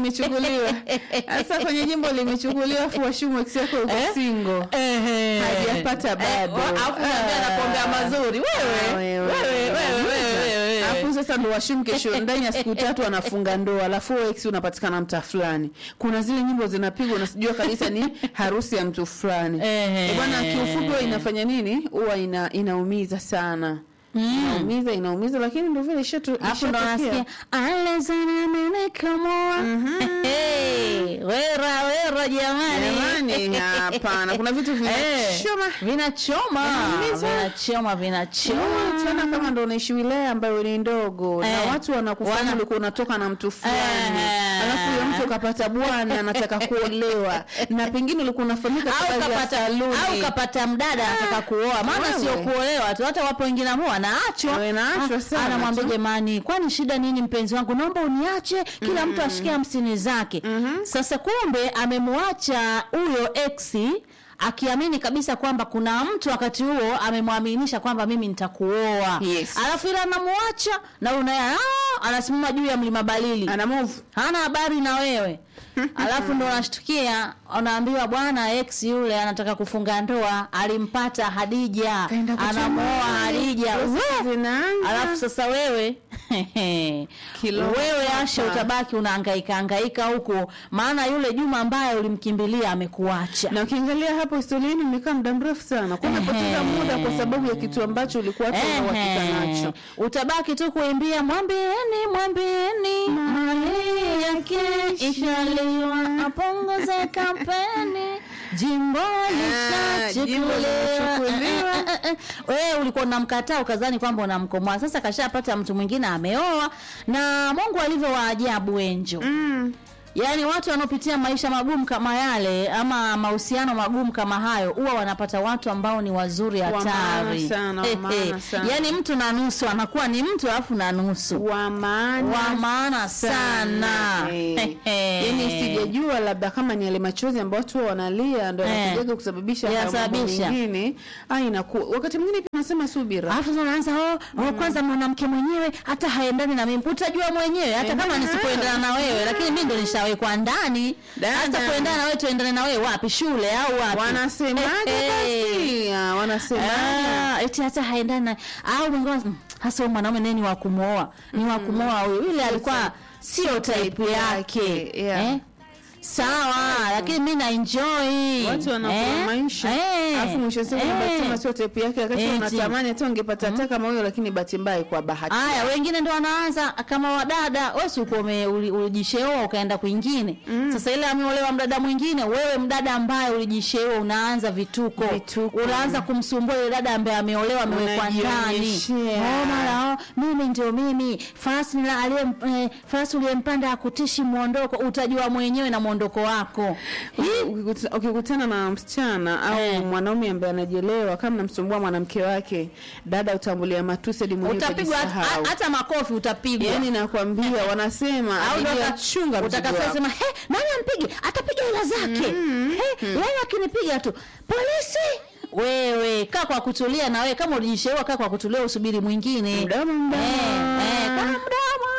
imechukuliwa sasa kwenye jimbo limechukuliwa afu washumu ex yako yuko Eh? single Ehe. hajapata bado Eh, alafu unaambia Ah. anakuombea mazuri Ah, wewe wewe wewe wewe wewe alafu sasa ndo washumu kesho ndani ya siku tatu anafunga ndoa alafu wewe ex unapatikana mtaa fulani kuna zile nyimbo zinapigwa unasijua kabisa ni harusi ya mtu fulani Ehe. Eh, bwana kiufupi huwa inafanya nini huwa ina, inaumiza sana inaumiza inaumiza lakini ndo vile ishatu hapo ndo ishatokea. nasikia alezana menekamoa wera wera jamani Jamani, hapana kuna vitu Eh, vinachoma vinachoma Vinaumiza. vinachoma vinachoma tena kama ndo unaishi wilaya ambayo ni ndogo Eh. na watu wanakufahamu Wana- ulikuwa unatoka na mtu fulani Eh. alafu huyo mtu ukapata bwana anataka kuolewa na pengine ulikuwa unafahamika kwa au kazi ya kapata saluni. au kapata mdada anataka kuoa maana wewe. sio kuolewa tu hata wapo wengine ambao wanaachwa Wanaachwa Ah, sana anamwambia tu. jamani kwani shida nini mpenzi wangu naomba uniache kila mtu ashike hamsini zake sasa kumbe amemwacha huyo exi akiamini kabisa kwamba kuna mtu wakati huo amemwaminisha kwamba mimi nitakuoa Yes. alafu ile anamwacha na unaye ah, anasimama juu ya mlima balili ana move hana habari na wewe alafu ndo unashtukia unaambiwa bwana ex yule anataka kufunga ndoa alimpata hadija Kaenda kuchuma. anamuoa hadija Process We! zinaanza. alafu sasa wewe Kilo wewe hapa. asha utabaki unahangaika hangaika huko maana yule juma ambaye ulimkimbilia amekuacha na ukiangalia hapo historia yenu imekaa muda mrefu sana kwa unapoteza Ehe. muda kwa sababu ya kitu ambacho ulikuwa hata una uhakika Ehe. nacho utabaki tu kuimbia mwambieni mwambieni mali yake ishaliwa apunguze kampeni jimbo jimbo limechukuliwa. lishachukuliwa wewe ulikuwa unamkataa ukazani kwamba unamkomoa sasa kashapata mtu mwingine ameoa na mungu alivyo waajabu wenjo mm. yaani watu wanaopitia maisha magumu kama yale ama mahusiano magumu kama hayo huwa wanapata watu ambao ni wazuri Wa maana hatari sana, wa Eh, maana eh. sana. yaani mtu na nusu anakuwa ni mtu alafu na nusu wa maana wa maana sana Eh. Eh. yaani sijajua labda kama ni yale machozi ambayo watu huwa wanalia ndo Eh. yanakujaga kusababisha hayo mambo Yanasababisha. mengine ah inakuwa wakati mwingine pia nasema subira alafu sasa unaanza oh, oh, kwanza mwanamke mwenyewe hata haendani na mimi utajua mwenyewe hata kama Eh. nisipoendana na wewe lakini mimi ndo nishawekwa ndani Dada. hata kuendana na wewe tuendane na wewe wapi shule au wapi wanasemaje Eh, eh. basi Ah, wanasemaje Ah, eti hata haendani na au mwingine mm, hasa huyu mwanaume naye ni wa kumwoa ni wa kumwoa huyu yule alikuwa sio type yake yeah. eh? sawa lakini mi na enjoy watu wanakula maisha Eh, alafu mwisho wa siku eh. unasema sio tepu yake wakati Eti. unatamani hata ungepata hata kama huyo lakini bahati mbaya kwa bahati Aya, wengine ndo wanaanza kama wadada, wewe si uko ume- uli- ulijisheoa ukaenda kwingine. Sasa ile ameolewa mdada mwingine, wewe mdada ambaye ulijisheoa unaanza vituko. Vituko. Unaanza kumsumbua ile dada ambaye ameolewa amewekwa ndani. Unajionyeshea. Oh, mara oh, mimi ndio mimi. Farasi nila aliye eh, farasi uliyempanda akutishi muondoko, utajua mwenyewe na muondoko wako. Ukikuta- ukikutana na msichana au Eh. mwanaume ambaye anajielewa kama namsumbua mwanamke wake dada utambulia matusi hadi mwenyewe Utapigwa hata- utajisahau. hata makofi utapigwa. yaani nakwambia wanasema au ndo abiria uta- chunga mzigo utakasema wako. sema he nani ampige atapiga hela zake He, yeye akinipiga tu polisi wewe kaa kwa kutulia na wewe kama ulijisheua kaa kwa kutulia usubiri mwingine Mdomo, mdomo. Eh, eh, kaa mdomo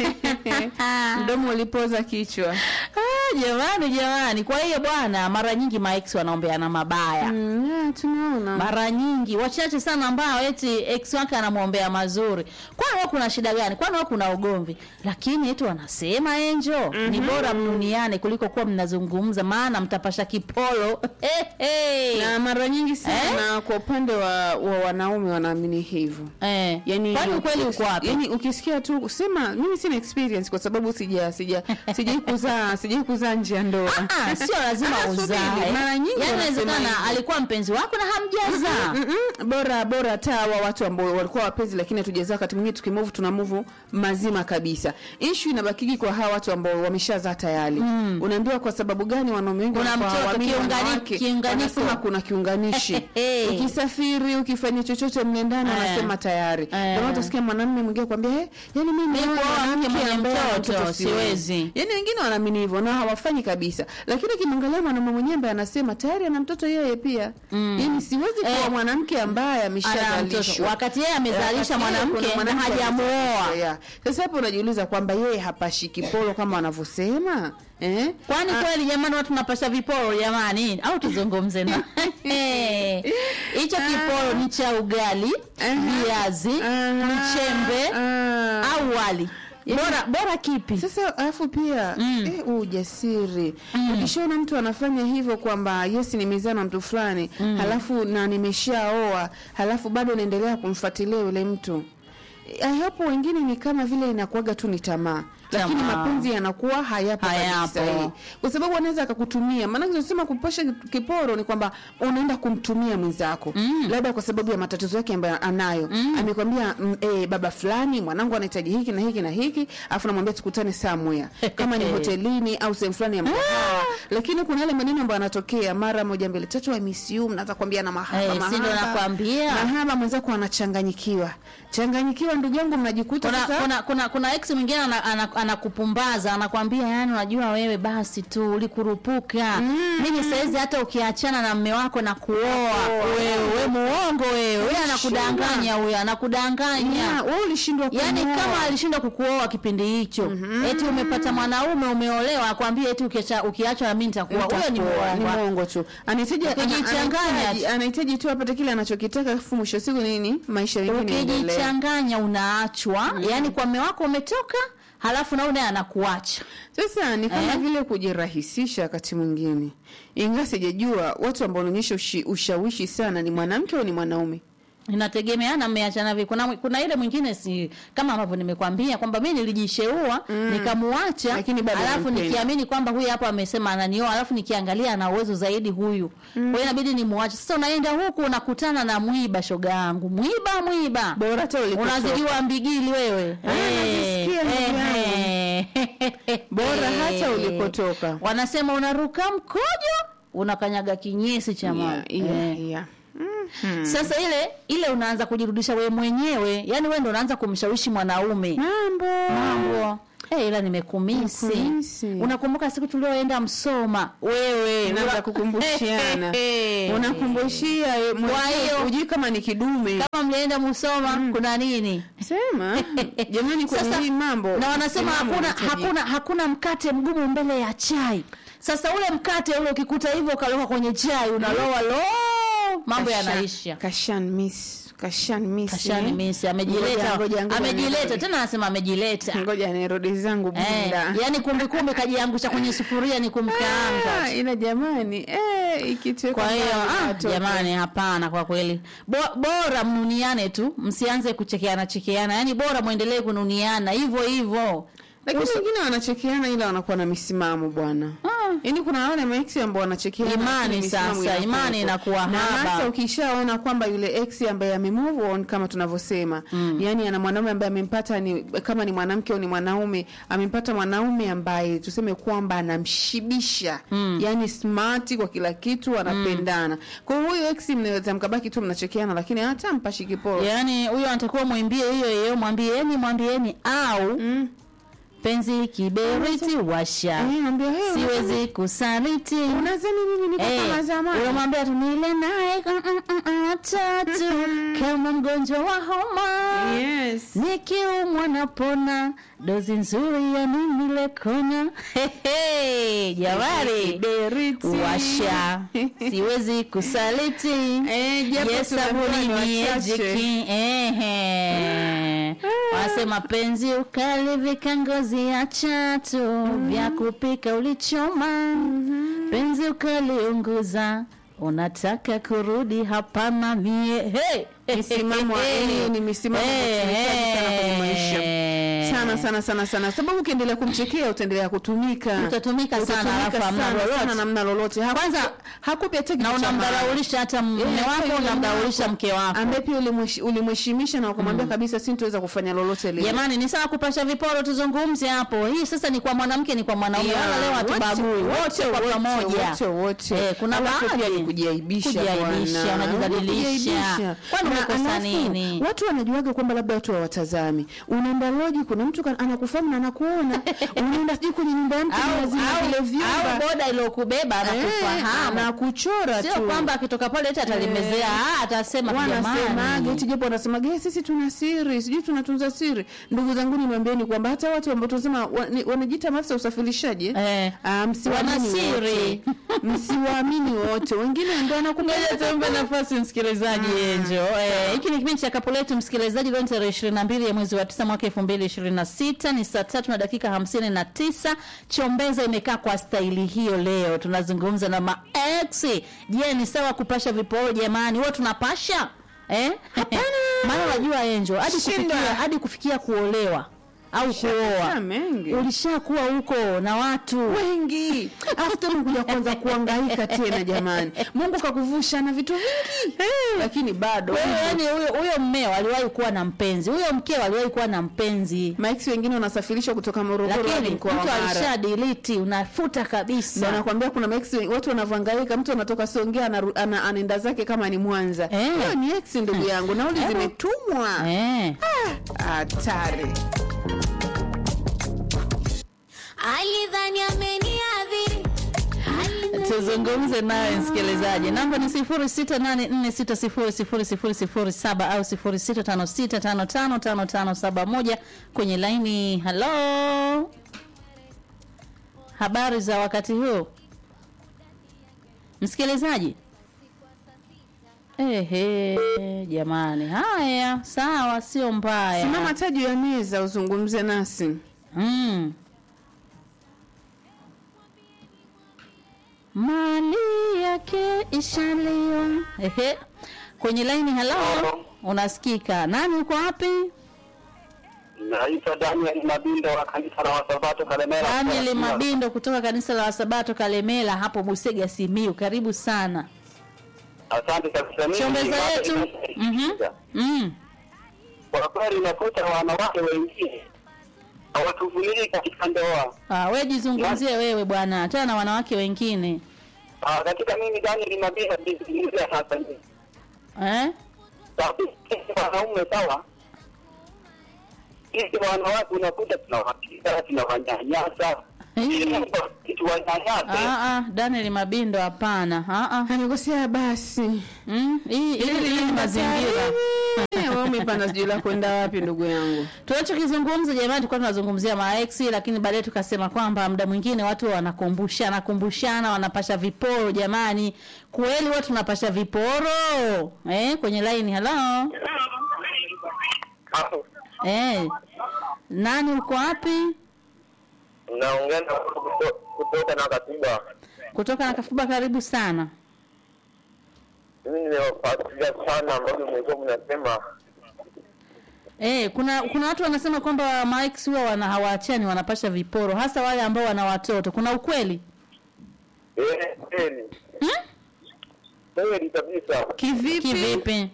mdomo ulipoza kichwa Ah, jamani jamani kwa hiyo bwana mara nyingi maex wanaombeana mabaya Mm, yeah, tunaona mara nyingi wachache sana ambao eti ex wake anamwombea mazuri kwani wao kuna shida gani kwani wao kuna ugomvi lakini eti wanasema enjo ni bora mduniane kuliko kuwa mnazungumza maana mtapasha kipolo hey, hey. na mara nyingi sana kwa upande wa, wa wanaume wanaamini hivyo eh. yani kwani ukweli uko wapi yani ukisikia tu sema mimi sina experience kwa sababu sija sija sijai kuzaa sijai kuzaa nje ya ndoa Ah, sio lazima Ah, subiri. uzae Mara nyingi yani wanasema inawezekana hivyo. alikuwa mpenzi wako na hamjazaa Mm-mm. bora bora hata hawa watu ambao walikuwa wapenzi lakini hatujazaa wakati mwingine tukimove tuna move mazima kabisa issue inabakiki kwa hawa watu ambao wameshazaa tayari mm. unaambiwa kwa sababu gani wanaume wengi Kuna wanakuwa mtoto, hawaamini kiungani- wanawake? kiunganiko. Wanasema kuna kiunganishi Hey. ukisafiri ukifanya chochote mle ndani Eh. wanasema tayari Eh. ndio maana utasikia mwanamume mwingine kwambia eh yani mimi Mimi naona kuoa mke mwanamke mwenye ambaye ana mtoto siwezi." yani wengine wanaamini hivyo na hawa hawafanyi kabisa lakini kimwangalia mwanaume mwenyewe ambaye anasema tayari ana mtoto yeye pia mm. yani siwezi kuwa Eh. mwanamke ambaye Ana mtoto. ameshazalishwa wakati yeye amezalisha Wakati yeye mwanamke kuna na mwanamke hajamuoa amezalisha, yeah. sasa hapo unajiuliza kwamba yeye hapashi kipolo kama wanavyosema eh? kwani kweli jamani watu napasha viporo jamani au tuzungumze na hicho kiporo ni cha ugali Aha. viazi Aha. mchembe Ah. au wali bora bora kipi Sasa alafu pia mm. eh, huu ujasiri mm. ukishaona mtu anafanya hivyo kwamba yes nimezaa na mtu fulani mm. halafu na nimeshaoa halafu bado naendelea kumfuatilia yule mtu Eh, hapo wengine ni kama vile inakuwaga tu ni tamaa lakini Tamaa. mapenzi yanakuwa hayapo Hayapo. kabisa eh. kwa sababu anaweza akakutumia maana tunasema kupasha kiporo ni kwamba unaenda kumtumia mwenzako mm. labda kwa sababu ya matatizo yake ambayo anayo mm. amekwambia mm, eh, baba fulani mwanangu anahitaji hiki na hiki na hiki afu namwambia tukutane somewhere kama ni hotelini au sehemu fulani ya mkahawa lakini kuna yale maneno ambayo yanatokea mara moja mbili tatu I miss you mnaanza kuambiana mahaba Eh, si ndo mahaba nakwambia. mahaba mwenzako anachanganyikiwa changanyikiwa ndugu yangu mnajikuta kuna, sasa kuna, kuna, kuna ex mwingine ana- ana- anakupumbaza anakwambia yani unajua wewe basi tu ulikurupuka mimi saizi hata ukiachana na mme wako na kuoa wewe we muongo wewe huyo anakudanganya huyo anakudanganya Yeah, wewe ulishindwa yaani kumuoa. kama alishindwa kukuoa kipindi hicho eti umepata mwanaume umeolewa akwambia eti ukiacha- ukiachwa na mimi nitakuoa huyo ni Itakuwa, ni muongo mwongo tu anahitaji ana- Ukijichanganya anahitaji- tu. anahitaji tu apate kile anachokitaka afu mwisho wa siku nini maisha mengine yaendelee. ukijichanganya unaachwa yaani kwa mme wako umetoka halafu nao naye anakuacha sasa ni kama Eh? vile kujirahisisha wakati mwingine ingawa sijajua watu ambao wanaonyesha ushi- ushawishi sana ni mwanamke au ni mwanaume inategemeana mmeachana vipi kuna, kuna ile mwingine si kama ambavyo nimekwambia kwamba mi nilijisheua nikamuacha Lakini bado alafu unampenda. nikiamini kwamba huyu hapa amesema ananioa alafu nikiangalia ana uwezo zaidi huyu kwa hiyo inabidi nimuache sasa unaenda huku unakutana na mwiba shoga yangu mwiba mwiba bora hata ulipotoka. unazidiwa mbigili wewe Ah, nazisikia ndugu eh, eh. Bora hata Eh. ulipotoka. wanasema unaruka mkojo unakanyaga kinyesi cha mama Yeah, yeah, Eh. yeah. Mhm. sasa ile ile unaanza kujirudisha wewe mwenyewe yani wewe ndo unaanza kumshawishi mwanaume mambo mambo Eh, ila nimekumisi Nimekumisi. unakumbuka siku tulioenda msoma wewe Unaanza una- kukumbushiana Eh. unakumbushia eh, mwenyewe, Kwa hiyo- hujui kama ni kidume kama mlienda msoma kuna nini sema jamani kwenye Sasa, hii mambo na wanasema msimamo hakuna unahitajika. hakuna hakuna mkate mgumu mbele ya chai sasa ule mkate ule ukikuta hivyo ukaloka kwenye chai unaloa lo mambo Kasha- yanaisha kashan miss kashan miss kashani eh. misi Ngoja- amejileta ngoja- ngoja amejileta nirudi. tena anasema amejileta ngoja nirudi zangu Eh, bunda yani kumbi kumbi kajiangusha kwenye sufuria ni kumkaanga Ah, ila jamani eh, ikitweka kwa hiyo mbali ah, watoto. jamani hapana kwa kweli Bo, bora mnuniane tu msianze kuchekeana chekeana yani bora mwendelee kununiana hivyo hivyo lakini Uso- wengine wanachekeana ila wanakuwa na misimamo bwana Ah. yaani kuna wale maex ambao wanachekeana Imani lakini misimamo sasa, inakuwepo. imani inakuwa na haba. hasa ukishaona kwamba yule ex ambaye amemove on kama tunavyosema mm. yani ana mwanaume ambaye amempata ni kama ni mnamke au ni mwanaume amempata mwanaume ambaye tuseme kwamba anamshibisha mm. yani smart kwa kila kitu anapendana kwa hiyo huyo ex mnaweza mkabaki tu mnachekeana lakini hata mpashi kiporo yani huyo anatakiwa mwimbie hiyo hiyo mwambieni mwambieni au mm. penzi kiberiti washa Eh, naambia, hey, siwezi kusaliti unazani mimi niko kama zamani unamwambia tu nile naye mm, mm, mm, mm, tatu kama mgonjwa wa homa yes nikiumwa napona dozi nzuri ya nini lekona Hehe, jamani Kiberiti. washa siwezi kusaliti Eh, japo Yes, tunaambiwa sabuni ni wachache. miejiki ehe wanasema penzi ukali vika ngozi ya chatu vya kupika ulichoma penzi ukaliunguza unataka kurudi hapana mie hey. Misimamo, yaani ni misimamo Eh, tunahitaji sana kwenye maisha. eh. sana sana sana sana sababu ukiendelea kumchekea utaendelea kutumika Utatumika sana, Utatumika alafu hamna sana, lolote. sana namna lolote Haku- Kwanza- hakupi hata na kitu cha maana. unamdharaulisha hata mme Eh, wako hata yule unamdharaulisha wako mke wako ambaye pia ulimweshi- ulimheshimisha na ukamwambia kabisa sintoweza kufanya lolote lile jamani ni sawa kupasha viporo tuzungumze hapo hii sasa ni kwa mwanamke ni kwa mwanaume Yeah, wala leo hatubagui wote, wote kwa wote, pamoja wote, wote. Eh, kuna Alafu pia baadhi ni kujiaibisha kujiaibisha, bwana. unajidhalilisha. Kujiaibisha. Kwani Na umekosa alafu, nini? watu wanajuaga kwamba labda watu hawatazami unaenda loji kuna mtu mtu kan- anakufahamu na anakuona unaenda sijui kwenye nyumba ya mtu au, unazima vile au, au vyumba boda iliyokubeba Eh, anakufahamu anakuchora sio tu kwamba akitoka pale eti atalimezea ah, atasema wanasemaje jamani eti japo wanasemaga "Eh, sisi tuna siri sijui tunatunza siri ndugu zangu niwaambieni kwamba hata watu ambao tunasema wa- ni- wanajiita maafisa ya usafirishaji eh? Eh. Ah, msiwaamini Wana siri. wote msiwaamini wote wengine ndio Ngoja anakupa tumpe nafasi msikilizaji Enjo. Eh, hiki ni kipindi cha Kapu Letu msikilizaji, leo ni tarehe 22 ya mwezi wa 9 mwaka 2026 ni saa tatu na dakika 59. Chombeza imekaa kwa staili hiyo leo. Tunazungumza na maex. Je, ni sawa kupasha viporo jamani? Huwa tunapasha? Eh? Maana unajua Enjo, hadi Shinda. kufikia hadi kufikia kuolewa au kuoa. mengi Ulishakuwa huko na watu. wengi alafu tena kuja kwanza kuangaika tena jamani mungu kakuvusha na vitu vingi lakini bado Wewe yani huyo huyo mmeo aliwahi kuwa na mpenzi, huyo mkeo aliwahi kuwa na mpenzi, maiksi wengine wanasafirishwa kutoka morogoro hadi lakini mkoa wa mtu mara alisha delete, unafuta ndo kabisa. nakwambia kuna maiksi wengi- watu wanavyohangaika mtu anatoka songea anaru- ana, anaenda zake kama ni mwanza Eh. hiyo ni ex ndugu yangu nauli Hebu. zimetumwa Eh. hatari alidhani ameniadhiri Tuzungumze naye msikilizaji, namba ni 0684600007 au 0656555571 kwenye laini. Halo, habari za wakati huu msikilizaji? Ehe, jamani, haya sawa, sio mbaya. simama taa juu ya meza uzungumze nasi Mm. Mali yake ishaliwa. Ehe. Kwenye laini hello. Unasikika. Nani uko wapi? Naitwa Daniel Mabindo wa kanisa la Wasabato Kalemera. Daniel Mabindo kutoka kanisa la Wasabato Kalemela hapo Busega Simiu. Karibu sana. Asante kabisa. Mimi Chombeza ni- yetu. Mhm. Mm. Kwa kweli nakuta wanawake wengine hawatuvumilii katika ndoa. Ah, wewe jizungumzie wewe bwana. Tena na wanawake wengine. Ah, katika mimi Daniel Mabindo nilizungumzia sasa hivi. Eh? Sababu sisi wanaume sawa, sisi wanawake unakuta tunawapiga, tunawanyanyasa, Eh. tuwanyanyase Ah ah, Daniel Mabindo hapana. Ah ah. amekosea basi Mm, hii hii hii mazingira. Eh, wewe umepanda sijui la kwenda wapi ndugu yangu Tunachokizungumza jamani, tulikuwa tunazungumzia maex, lakini baadaye tukasema kwamba muda mwingine watu wanakumbushana kumbushana, wanapasha viporo. Jamani, kweli watu tunapasha viporo eh? Kwenye line hello, eh, nani uko wapi? naongea na kuto- kutoka na katiba. Kutoka na Kafuba, karibu sana. Mimi nimewafuatilia sana ambavyo mlikuwa mnasema Eh, kuna kuna watu wanasema kwamba maex huwa wana hawaachani, wanapasha viporo, hasa wale ambao wana watoto. Kuna ukweli? eh, kweli Hmm? kweli kabisa. kivipi Kivipi?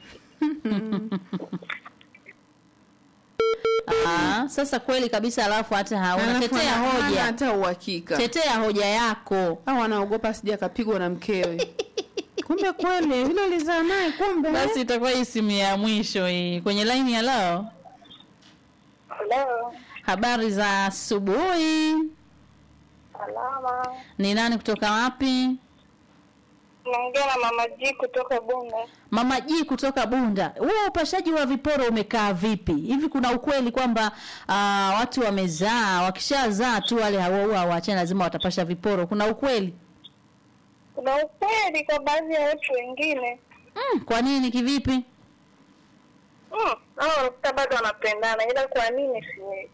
Ah, sasa kweli kabisa, alafu hata hauna Alafu tetea hana- hana hoja, hata uhakika tetea hoja yako. au anaogopa sija akapigwa na mkewe kumbe kweli hilo lizaa naye kumbe Basi itakuwa hii simu ya mwisho hii kwenye line ya leo. Halo, Habari za asubuhi, salama. ni nani kutoka wapi? Naongea na mama G kutoka Bunda. Mama G kutoka Bunda. Huo upashaji wa viporo umekaa vipi? Hivi kuna ukweli kwamba ah, watu wamezaa, wakishazaa tu wale hawa hawaachani, lazima watapasha viporo? Kuna ukweli? Kuna ukweli kwa baadhi ya watu wengine Mm, kwa nini kivipi? mm, hao wanakuta bado wanapendana, ila kwa nini siwezi?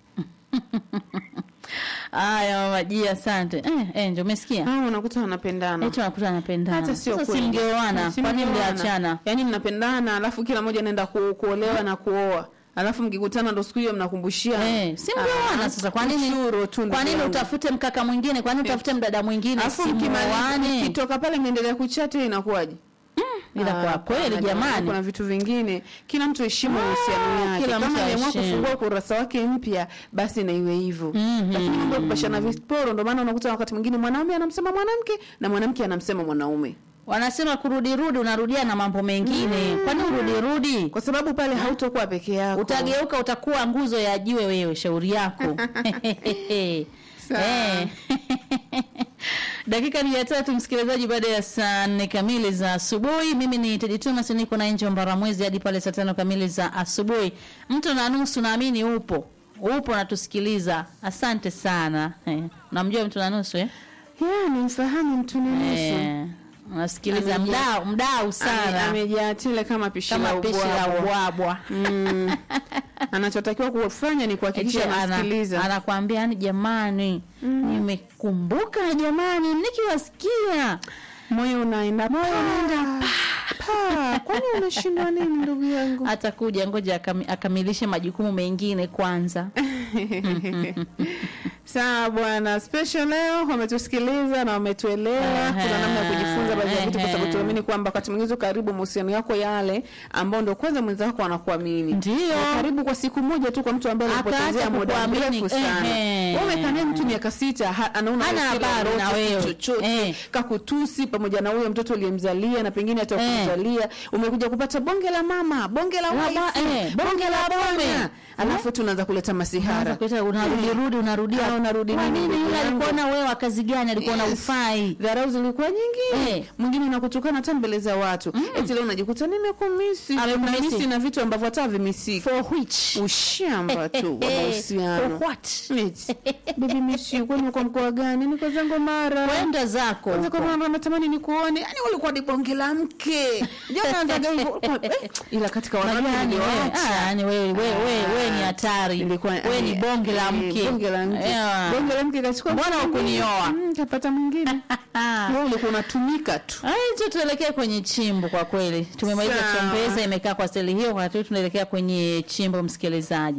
Aya mama G, asante. Eh, eh ndio umesikia? Ah, unakuta wanapendana Eti wanakuta anapendana. hata sio Sasa kweli. singeoana, Si kwa nini mngeoana. mliachana? yaani mnapendana alafu kila mmoja anaenda ku, kuolewa na kuoa alafu mkikutana ndo siku hiyo mnakumbushia Eh, si mngeoana sasa kwa nini? ushuru tu Kwa ndugu nini yangu. utafute mkaka mwingine? Kwa nini utafute mdada mwingine? alafu Si muoane? mkimaliza kitoka pale mnaendelea kuchati inakuwaje Ila kwa Ah, kweli hapana, jamani. kuna vitu vingine kila mtu heshimu uhusiano yake kila kama mtu aliamua aheshimu. kufungua ukurasa wake mpya basi na iwe hivyo Mhm. lakini mambo ya kupashana viporo ndo maana unakuta wakati mwingine mwanaume anamsema mwanamke na mwanamke anamsema mwanaume wanasema kurudirudi unarudia na mambo mengine kwani urudirudi kwa sababu pale hautokuwa peke yako utageuka utakuwa nguzo ya jiwe wewe shauri yako Sawa. Eh. dakika ni ya tatu msikilizaji baada ya saa nne kamili za asubuhi mimi ni Teddy Thomas niko na Angel Mbaramwezi hadi pale saa tano kamili za asubuhi mtu na nusu naamini upo upo natusikiliza asante sana eh. namjua mtu na nusu eh? yeah, nimfahamu mtu ni nusu Eh, unasikiliza Amejaa- mdau mdau Ame- sana amejaa tele kama pishi kama la pishi la ubwabwa. ubwabwa Mm. anachotakiwa kufanya ni kuhakikisha Eti ana- anasikiliza anakwambia yani jamani nimekumbuka jamani nikiwasikia moyo unaenda moyo unaenda pa kwani unashindwa nini ndugu yangu atakuja ngoja akami, akamilishe majukumu mengine kwanza sawa bwana special leo wametusikiliza na wametuelewa Ehe. kuna namna ya kujifunza baadhi ya vitu kwa sababu Ehe. tuamini kwamba wakati mwingine uko karibu mahusiano yako yale ambao ndo kwanza mwenzako anakuamini Ndio. Na karibu kwa siku moja tu kwa mtu ambaye Akaacha alipotezea muda kukuamini. mrefu sana Ehe. wewe umekaa naye mtu miaka sita ha- anaona Hana wewe si habari lolote, na si wewe. chochote Eh. kakutusi pamoja na huyo mtoto uliyemzalia na pengine hata Eh. kumzalia umekuja kupata bonge la mama bonge la La wife, ba- eh, bonge la bwana. bome. alafu tunaanza kuleta masihara Unaanza kuleta unarudi rudi unarudia Ah, unarudi Kwa nini, nini ndugu yule yangu? alikuona wewe wa kazi gani alikuona Yes. ufai dharau zilikuwa nyingi Eh. mwingine unakutukana hata mbele za watu eti leo unajikuta nimekumisi Amekumisi. Unamisi na vitu ambavyo hata vimisiki for which ushamba tu wa for mahusiano what Eti, bibi misi kwani uko mkoa gani niko zangu mara kwenda zako kwanza huko. kwa mara natamani nikuone yani ulikuwa ni bonge la mke ndio naanzaga hivyo ulikuwa- eh, ila katika Unajua wanawake yani wewe- nilioacha ah, yani wewe wewe wewe wewe ni hatari Ilikuwa- wewe ni eh, bonge la eh, mke bonge la mke Yeah. bonge la mke kachukua Mbona mke mwingine. hukunioa? Mm, kapata mwingine Ah. wewe ulikuwa unatumika tu Ai, tu tuelekee kwenye chimbo kwa kweli. Tumemaliza Sawa. chombeza imekaa kwa steli hiyo, wakati huu tunaelekea kwenye chimbo msikilizaji.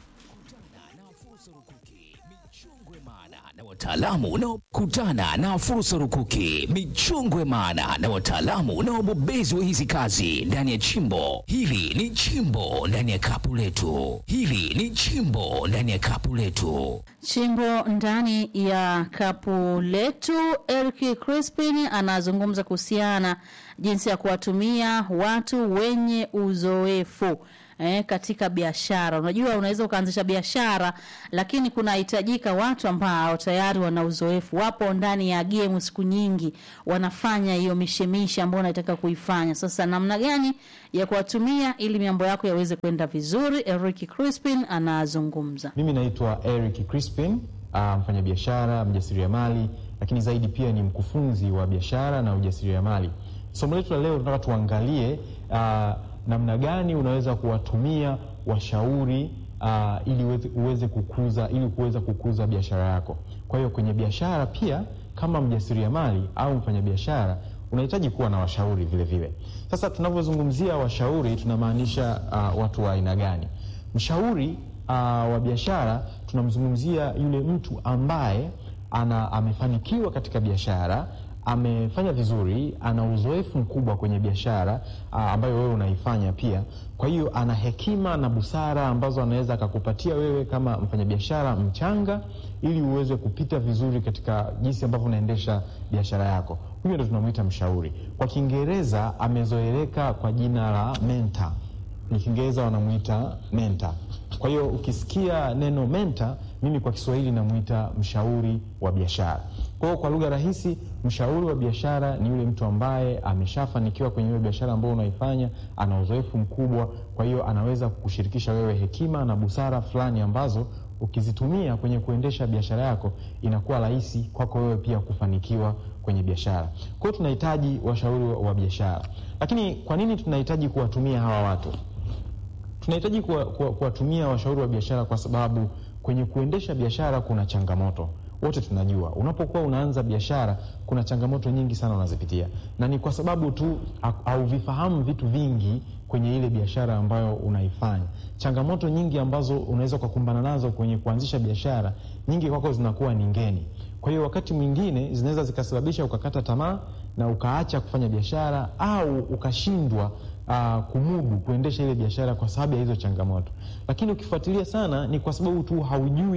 na wataalamu unaokutana na fursa rukuki, michongwe maana na wataalamu na wabobezi wa hizi kazi ndani ya chimbo hili. Ni chimbo ndani ya kapu letu, hili ni chimbo ndani ya kapu letu. Chimbo ndani ya kapu letu, Eric Crispin anazungumza kuhusiana jinsi ya kuwatumia watu wenye uzoefu eh, katika biashara. Unajua, unaweza ukaanzisha biashara, lakini kunahitajika watu ambao tayari wana uzoefu, wapo ndani ya game siku nyingi, wanafanya hiyo mishemishe ambayo unataka kuifanya. Sasa namna gani ya kuwatumia ili mambo yako yaweze kwenda vizuri? Eric Crispin anazungumza. Mimi naitwa Eric Crispin, uh, mfanyabiashara, mjasiriamali, lakini zaidi pia ni mkufunzi wa biashara na ujasiriamali. Somo letu la leo tunataka tuangalie uh, namna gani unaweza kuwatumia washauri uh, ili uweze, uweze kukuza ili kuweza kukuza biashara yako. Kwa hiyo kwenye biashara pia kama mjasiriamali au mfanyabiashara unahitaji kuwa na washauri vile vile. Sasa tunavyozungumzia washauri tunamaanisha uh, watu wa aina gani? Mshauri uh, wa biashara tunamzungumzia yule mtu ambaye ana amefanikiwa katika biashara, amefanya vizuri, ana uzoefu mkubwa kwenye biashara uh, ambayo wewe unaifanya pia. Kwa hiyo ana hekima na busara ambazo anaweza akakupatia wewe kama mfanyabiashara mchanga, ili uweze kupita vizuri katika jinsi ambavyo unaendesha biashara yako. Huyo ndo tunamwita mshauri. Kwa Kiingereza amezoeleka kwa jina la mentor ni Kiingereza wanamwita mentor. Kwa hiyo ukisikia neno mentor, mimi kwa Kiswahili namwita mshauri wa biashara. Kwa hiyo kwa lugha rahisi, mshauri wa biashara ni yule mtu ambaye ameshafanikiwa kwenye ile biashara ambayo unaifanya, ana uzoefu mkubwa, kwa hiyo anaweza kukushirikisha wewe hekima na busara fulani ambazo ukizitumia kwenye kuendesha biashara yako inakuwa rahisi kwako wewe pia kufanikiwa kwenye biashara. Kwa hiyo tunahitaji washauri wa, wa biashara. Lakini kwa nini tunahitaji kuwatumia hawa watu? Tunahitaji kuwa- kuwa- kuwatumia washauri wa biashara kwa sababu kwenye kuendesha biashara kuna changamoto. Wote tunajua unapokuwa unaanza biashara kuna changamoto nyingi sana unazipitia, na ni kwa sababu tu ha- hauvifahamu vitu vingi kwenye ile biashara ambayo unaifanya. Changamoto nyingi ambazo unaweza ukakumbana nazo kwenye kuanzisha biashara, nyingi kwako zinakuwa ni ngeni. Kwa hiyo wakati mwingine zinaweza zikasababisha ukakata tamaa na ukaacha kufanya biashara au ukashindwa uh, kumudu kuendesha ile biashara kwa sababu ya hizo changamoto. Lakini ukifuatilia sana, ni kwa sababu tu haujui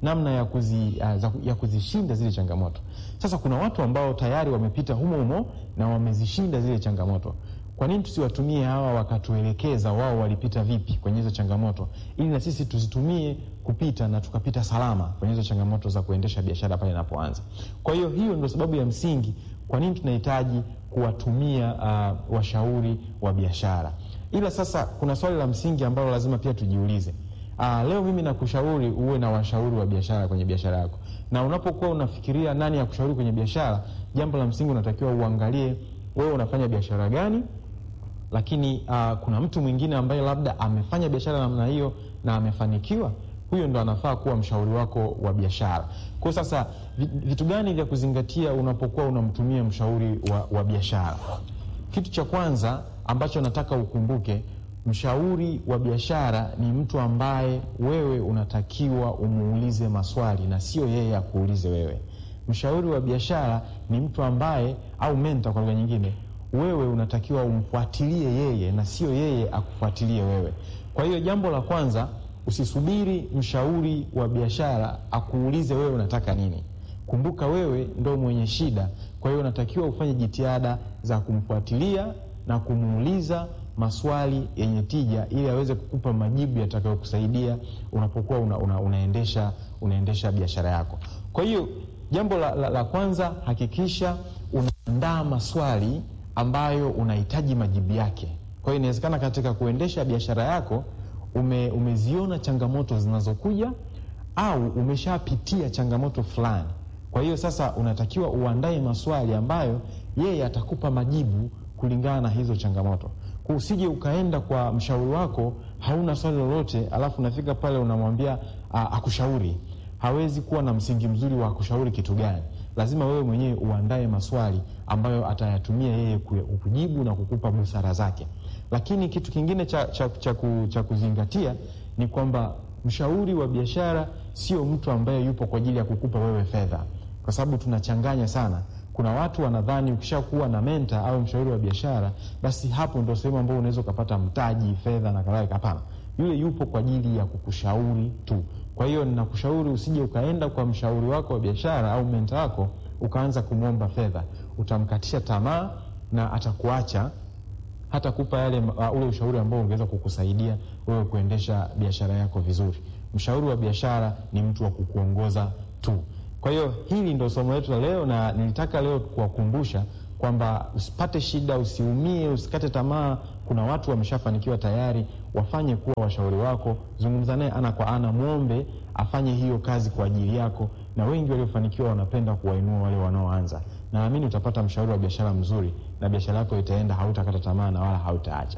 namna ya, kuzi, uh, za, ya kuzishinda zile changamoto. Sasa kuna watu ambao tayari wamepita humo humo na wamezishinda zile changamoto. Kwa nini tusiwatumie hawa wakatuelekeza wao walipita vipi kwenye hizo changamoto, ili na sisi tuzitumie kupita na tukapita salama kwenye hizo changamoto za kuendesha biashara pale inapoanza. Kwa hiyo hiyo ndio sababu ya msingi kwa nini tunahitaji kuwatumia uh, washauri wa biashara. Ila sasa kuna swali la msingi ambalo lazima pia tujiulize. Uh, leo mimi nakushauri uwe na washauri wa biashara kwenye biashara yako, na unapokuwa unafikiria nani ya kushauri kwenye biashara, jambo la msingi unatakiwa uangalie wewe unafanya biashara gani, lakini uh, kuna mtu mwingine ambaye labda amefanya biashara namna hiyo na amefanikiwa, huyo ndo anafaa kuwa mshauri wako wa biashara. Kwa sasa vi- vitu gani vya kuzingatia unapokuwa unamtumia mshauri wa, wa biashara? Kitu cha kwanza ambacho nataka ukumbuke, mshauri wa biashara ni mtu ambaye wewe unatakiwa umuulize maswali na sio yeye akuulize wewe. Mshauri wa biashara ni mtu ambaye, au mentor kwa lugha nyingine, wewe unatakiwa umfuatilie yeye na sio yeye akufuatilie wewe. Kwa hiyo jambo la kwanza, usisubiri mshauri wa biashara akuulize wewe unataka nini. Kumbuka wewe ndo mwenye shida, kwa hiyo unatakiwa ufanye jitihada za kumfuatilia na kumuuliza maswali yenye tija ili aweze kukupa majibu yatakayokusaidia unapokuwa una, una, unaendesha, unaendesha biashara yako. Kwa hiyo jambo la, la, la kwanza hakikisha unaandaa maswali ambayo unahitaji majibu yake. Kwa hiyo inawezekana katika kuendesha biashara yako ume, umeziona changamoto zinazokuja au umeshapitia changamoto fulani. Kwa hiyo sasa unatakiwa uandae maswali ambayo yeye atakupa majibu kulingana na hizo changamoto. Kwa usije ukaenda kwa mshauri wako hauna swali lolote, alafu unafika pale unamwambia a, akushauri. Hawezi kuwa na msingi mzuri wa kushauri kitu gani. Lazima wewe mwenyewe uandae maswali ambayo atayatumia yeye ku- kujibu na kukupa busara zake. Lakini kitu kingine cha, cha, cha, ku, cha kuzingatia ni kwamba mshauri wa biashara sio mtu ambaye yupo kwa ajili ya kukupa wewe fedha, kwa sababu tunachanganya sana. Kuna watu wanadhani ukishakuwa na menta au mshauri wa biashara, basi hapo ndo sehemu ambayo unaweza ukapata mtaji, fedha na kadhalika. Hapana, yule yupo kwa ajili ya kukushauri tu. Kwa hiyo ninakushauri usije ukaenda kwa mshauri wako wa biashara au menta wako ukaanza kumwomba fedha, utamkatisha tamaa na atakuacha hata kupa yale uh, ule ushauri ambao ungeweza kukusaidia wewe kuendesha biashara yako vizuri. Mshauri wa biashara ni mtu wa kukuongoza tu. Kwa hiyo hili ndo somo letu la leo, na nilitaka leo kuwakumbusha kwamba usipate shida, usiumie, usikate tamaa. Kuna watu wameshafanikiwa tayari, wafanye kuwa washauri wako. Zungumza naye ana kwa ana, mwombe afanye hiyo kazi kwa ajili yako, na wengi waliofanikiwa wanapenda kuwainua wale wanaoanza. Naamini utapata mshauri wa biashara mzuri na biashara yako itaenda, hautakata tamaa na wala hautaacha.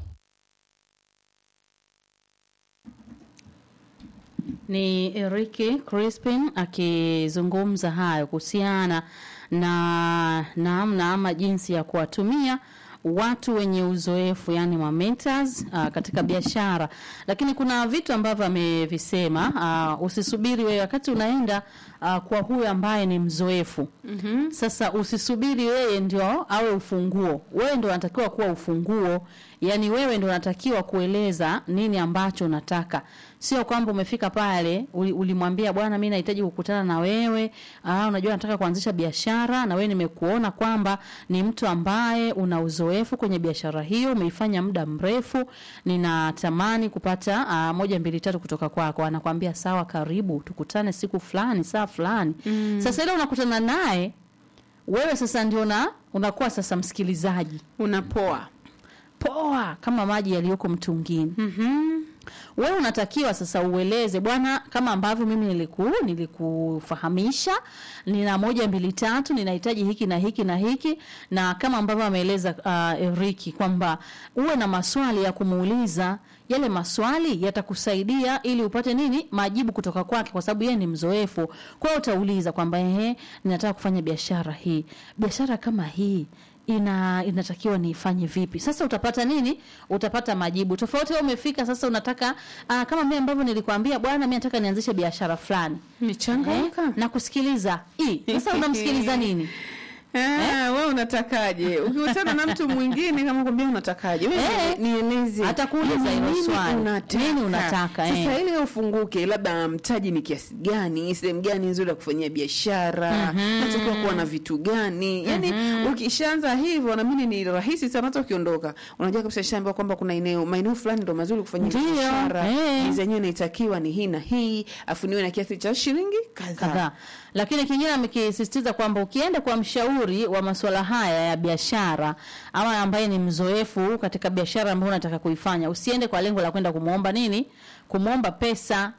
Ni Eriki Crispin akizungumza hayo kuhusiana na namna ama jinsi ya kuwatumia watu wenye uzoefu yani ma mentors uh, katika biashara, lakini kuna vitu ambavyo amevisema. Uh, usisubiri wewe wakati unaenda uh, kwa huyo ambaye ni mzoefu mm-hmm. Sasa usisubiri wewe ndio awe ufunguo, wewe ndio unatakiwa kuwa ufunguo, yani wewe ndio unatakiwa kueleza nini ambacho unataka sio kwamba umefika pale uli- ulimwambia bwana, mimi nahitaji kukutana na wewe. Ah, unajua nataka kuanzisha biashara na wewe nimekuona kwamba ni mtu ambaye una uzoefu kwenye biashara hiyo, umeifanya muda mrefu, ninatamani kupata ah, moja mbili tatu kutoka kwako. Anakwambia sawa, karibu tukutane siku fulani, saa fulani. Mm. Sasa ile unakutana naye wewe sasa ndio na unakuwa sasa msikilizaji unapoa poa kama maji yaliyoko mtungini. mm-hmm. Wewe unatakiwa sasa ueleze bwana, kama ambavyo mimi niliku nilikufahamisha, nina moja mbili tatu, ninahitaji hiki na hiki na hiki, na kama ambavyo ameeleza uh, Eriki kwamba uwe na maswali ya kumuuliza. Yale maswali yatakusaidia ili upate nini majibu kutoka kwake, kwa sababu yeye ni mzoefu. Kwa hiyo utauliza kwamba ehe, ninataka kufanya biashara hii, biashara kama hii ina inatakiwa niifanye vipi? Sasa utapata nini? Utapata majibu tofauti. Wewe umefika sasa, unataka aa, kama mimi ambavyo nilikwambia, bwana, mimi nataka nianzishe biashara fulani Nimechangamka. na kusikiliza hii. Sasa unamsikiliza nini? Ah, wewe unatakaje? Ukikutana na mtu mwingine kama kwambia unatakaje? Wewe Eh, nieleze. atakuuliza hilo Nini swali. unataka? Nini unataka, eh. Sasa ili ufunguke, labda mtaji ni kiasi gani, sehemu gani nzuri ya kufanyia biashara, natakiwa kuwa na vitu gani? Yaani ukishaanza hivyo naamini ni rahisi sana hata ukiondoka. Unajua kabisa shamba kwamba kuna eneo maeneo fulani ndo mazuri kufanyia Ndio, biashara. eh. Hizi zenyewe inatakiwa ni hii na hii, afu niwe na kiasi cha shilingi kadhaa. kadhaa. Lakini kingine amekisisitiza kwamba ukienda kwa mshauri wa masuala haya ya biashara ama ambaye ni mzoefu katika biashara ambayo unataka kuifanya, usiende kwa lengo la kwenda kumwomba nini, kumwomba pesa.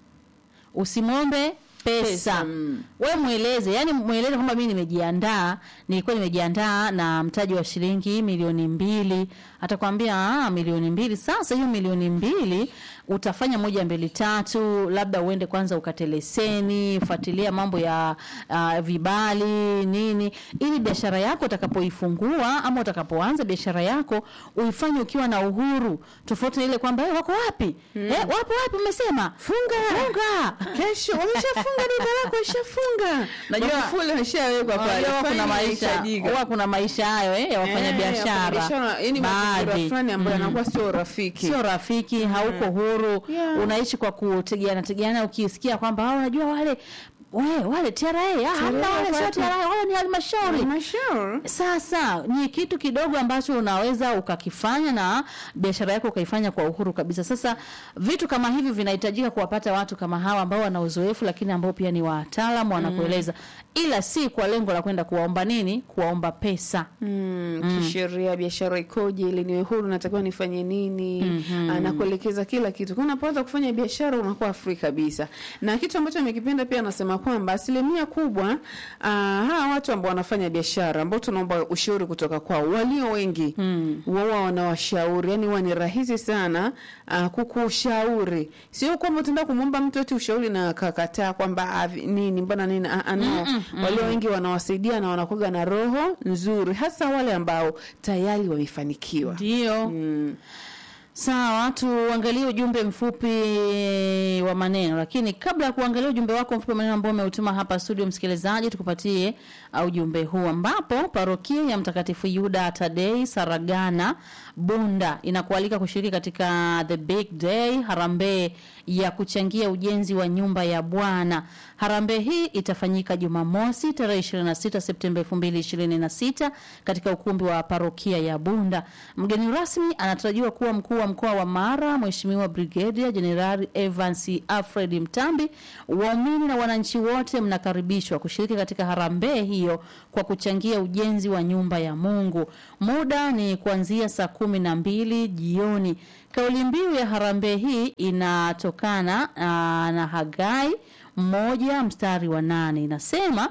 Usimwombe pesa, Pesa, mm. we mweleze, yani mweleze kwamba mimi nimejiandaa, nilikuwa nimejiandaa na mtaji wa shilingi milioni mbili. Atakwambia ah, milioni mbili. Sasa hiyo milioni mbili utafanya moja mbili tatu, labda uende kwanza ukate leseni, fuatilia mambo ya uh, vibali nini, ili biashara yako utakapoifungua ama utakapoanza biashara yako uifanye ukiwa na uhuru, tofauti na ile kwamba hey, wako wapi eh, wapo wapi, umesema funga funga Kesho wameshafunga duka lako, ishafunga. Najua- Magufuli ameshawekwa pale. Unajua huwa kuna Fanya maisha inahitajika. huwa kuna maisha hayo eh, ya wafanya Eh, biashara wafanyabiashara, yaani mazingira baadhi fulani ambayo yanakuwa sio rafiki. sio rafiki, hauko huru, Yeah. unaishi kwa kutegeana tegeana. Ukisikia kwamba "Ah, unajua wale we, wale TRA ah, hamna wale sio wapi? TRA, wale ni halmashauri Halmashauri. sasa ni kitu kidogo ambacho unaweza ukakifanya na biashara yako ukaifanya kwa uhuru kabisa. Sasa vitu kama hivi vinahitajika kuwapata watu kama hawa ambao wana uzoefu, lakini ambao pia ni wataalamu wanakueleza, ila si kwa lengo la kwenda kuwaomba nini, kuwaomba pesa. Mm, kisheria biashara ikoje, ili niwe huru, natakiwa nifanye nini? Anakuelekeza kila kitu. Kwa unapoanza kufanya biashara unakuwa free kabisa. Na kitu ambacho nimekipenda pia anasema kwamba asilimia kubwa uh, hawa watu ambao wanafanya biashara ambao tunaomba ushauri kutoka kwao, walio wengi wao wanawashauri, yani huwa ni rahisi sana uh, kukushauri. Sio kwamba utaenda kumwomba mtu eti ushauri na akakataa kwamba ah, vi- nini mbona nini ah, ah, no. Walio wengi wanawasaidia na wanakuwa na roho nzuri, hasa wale ambao tayari wamefanikiwa. Ndio. Mm. Sawa, tuangalie ujumbe mfupi wa maneno, lakini kabla ya kuangalia ujumbe wako mfupi wa maneno ambao umeutuma hapa studio, msikilizaji, tukupatie uh, ujumbe huu ambapo parokia ya Mtakatifu Yuda Tadei Saragana Bunda inakualika kushiriki katika the big day harambee ya kuchangia ujenzi wa nyumba ya Bwana. Harambee hii itafanyika Jumamosi tarehe 26 Septemba 2026 katika ukumbi wa parokia ya Bunda. Mgeni rasmi anatarajiwa kuwa mkuu wa mkoa wa Mara, Mheshimiwa Brigedia Jenerali Evans Alfred Mtambi. Waumini na wananchi wote mnakaribishwa kushiriki katika harambee hiyo kwa kuchangia ujenzi wa nyumba ya Mungu. Muda ni kuanzia saa kumi na mbili jioni. Kauli mbiu ya harambee hii inatokana aa, na Hagai moja mstari wa nane inasema,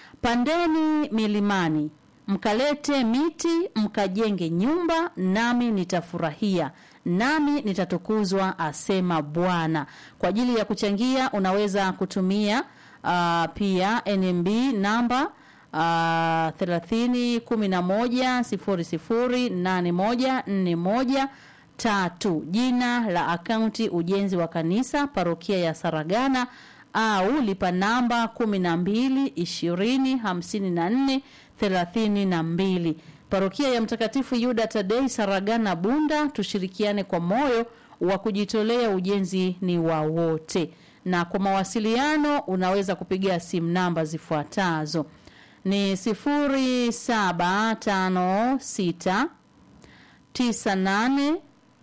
pandeni milimani mkalete miti mkajenge nyumba, nami nitafurahia nami nitatukuzwa, asema Bwana. Kwa ajili ya kuchangia unaweza kutumia uh, pia NMB namba uh, thelathini kumi na moja sifuri sifuri nane moja nne moja tatu. Jina la akaunti ujenzi wa kanisa parokia ya Saragana au lipa namba kumi na mbili ishirini hamsini na nne thelathini na mbili. Parokia ya Mtakatifu Yuda Tadei Saragana Bunda, tushirikiane kwa moyo wa kujitolea, ujenzi ni wa wote. Na kwa mawasiliano unaweza kupiga simu namba zifuatazo ni sifuri saba tano sita tisa nane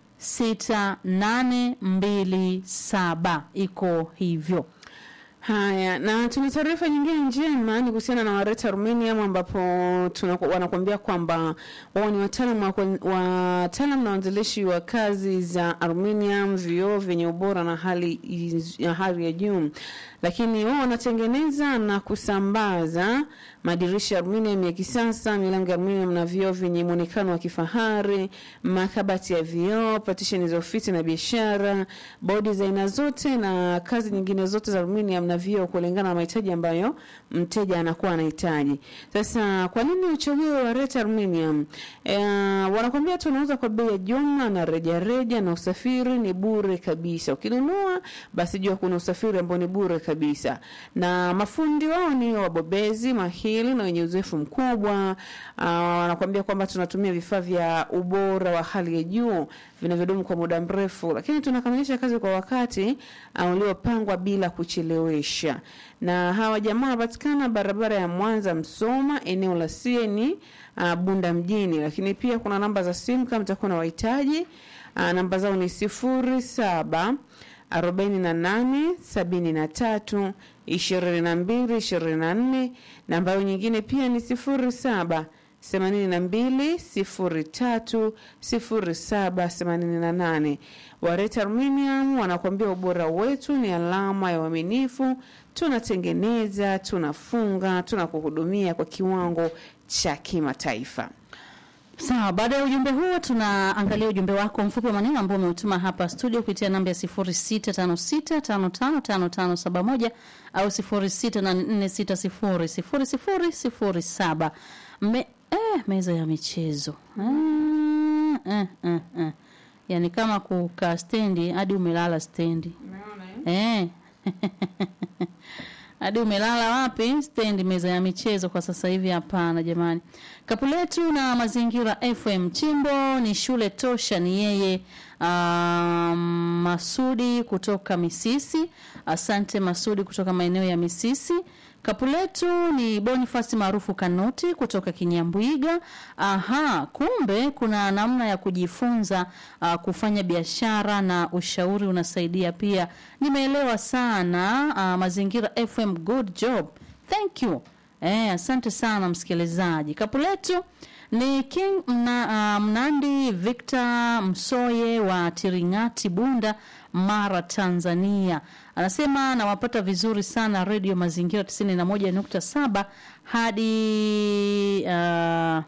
sita nane mbili saba iko hivyo. Haya, na tuna taarifa nyingine njema ni kuhusiana na Wareta Armenium ambapo tunaku- wanakuambia kwamba wao ni wataalamu wa kwen- wataalamu na waanzilishi wa kazi za aluminium, vioo vyenye ubora na hali iz- ya hali ya juu, lakini wao wanatengeneza na kusambaza madirisha ya aluminium ya kisasa, milango ya aluminium na vioo vyenye muonekano wa kifahari, makabati ya vioo, partition za ofisi na biashara, bodi za aina zote na kazi nyingine zote za aluminium na vioo kulingana na mahitaji ambayo mteja anakuwa anahitaji. Sasa kwa nini uchague Wareta Aluminium? E, wanakwambia tunauza kwa bei ya jumla na rejareja na usafiri ni bure kabisa. Ukinunua basi jua kuna usafiri ambao ni bure kabisa. kabisa, na mafundi wao ni wabobezi mahili na wenye uzoefu mkubwa. Uh, wanakuambia kwamba tunatumia vifaa vya ubora wa hali ya juu vinavyodumu kwa muda mrefu, lakini tunakamilisha kazi kwa wakati uh, uliopangwa bila kuchelewesha. Na hawa jamaa wanapatikana barabara ya Mwanza Msoma, eneo la Sieni uh, Bunda mjini, lakini pia kuna namba za simu kama mtakuwa na wahitaji. Uh, namba zao ni sifuri saba arobaini na nane sabini na tatu ishirini na mbili ishirini na nne na ambayo nyingine pia ni sifuri saba themanini na mbili sifuri tatu sifuri saba themanini na nane Wareta Aluminium wanakuambia ubora wetu ni alama ya uaminifu. Tunatengeneza, tunafunga, tunakuhudumia kwa kiwango cha kimataifa. Sawa, baada ya ujumbe huo tunaangalia ujumbe wako mfupi wa maneno ambao umeutuma hapa studio kupitia namba ya 0656555571 au 0684600007. Me, eh, meza ya michezo. Ah, eh, eh, eh. Yaani kama kukaa stendi hadi umelala stendi. Eh. hadi umelala wapi stendi meza ya michezo kwa sasa hivi hapana jamani kapu letu na mazingira fm chimbo ni shule tosha ni yeye um, masudi kutoka misisi asante masudi kutoka maeneo ya misisi kapu letu ni bonifasi maarufu kanuti kutoka kinyambwiga aha kumbe kuna namna ya kujifunza uh, kufanya biashara na ushauri unasaidia pia nimeelewa sana uh, mazingira fm good job thank you eh, asante sana msikilizaji kapu letu ni king mna, uh, mnandi victor msoye wa tiringati bunda mara tanzania anasema nawapata vizuri sana redio mazingira 91.7 hadi uh,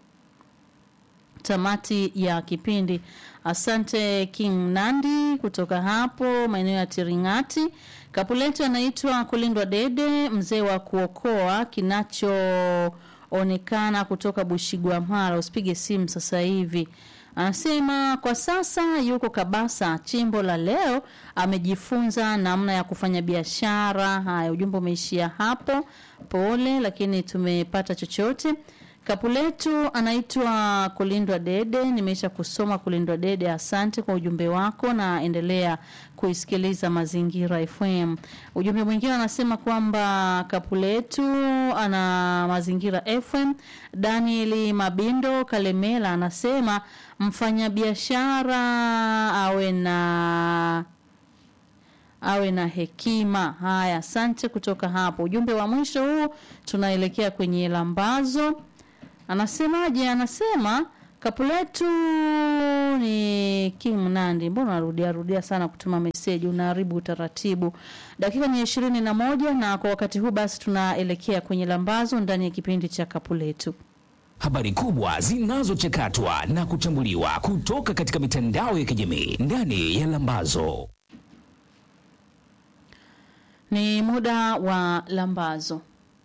tamati ya kipindi asante king nandi kutoka hapo maeneo ya tiringati kapuletu anaitwa kulindwa dede mzee wa kuokoa kinachoonekana kutoka bushigwamara usipige simu sasa hivi anasema kwa sasa yuko kabasa chimbo la leo amejifunza namna ya kufanya biashara haya ujumbe umeishia hapo pole lakini tumepata chochote kapu letu anaitwa kulindwa dede nimeisha kusoma kulindwa dede asante kwa ujumbe wako na endelea kuisikiliza mazingira fm ujumbe mwingine anasema kwamba kapu letu ana mazingira fm danieli mabindo kalemela anasema mfanyabiashara awe na awe na hekima haya asante kutoka hapo ujumbe wa mwisho huu tunaelekea kwenye lambazo anasemaje anasema kapu letu ni king mnandi mbona unarudia rudia sana kutuma meseji unaharibu utaratibu dakika ni ishirini na moja na kwa wakati huu basi tunaelekea kwenye lambazo ndani ya kipindi cha kapu letu habari kubwa zinazochakatwa na kuchambuliwa kutoka katika mitandao ya kijamii ndani ya lambazo ni muda wa lambazo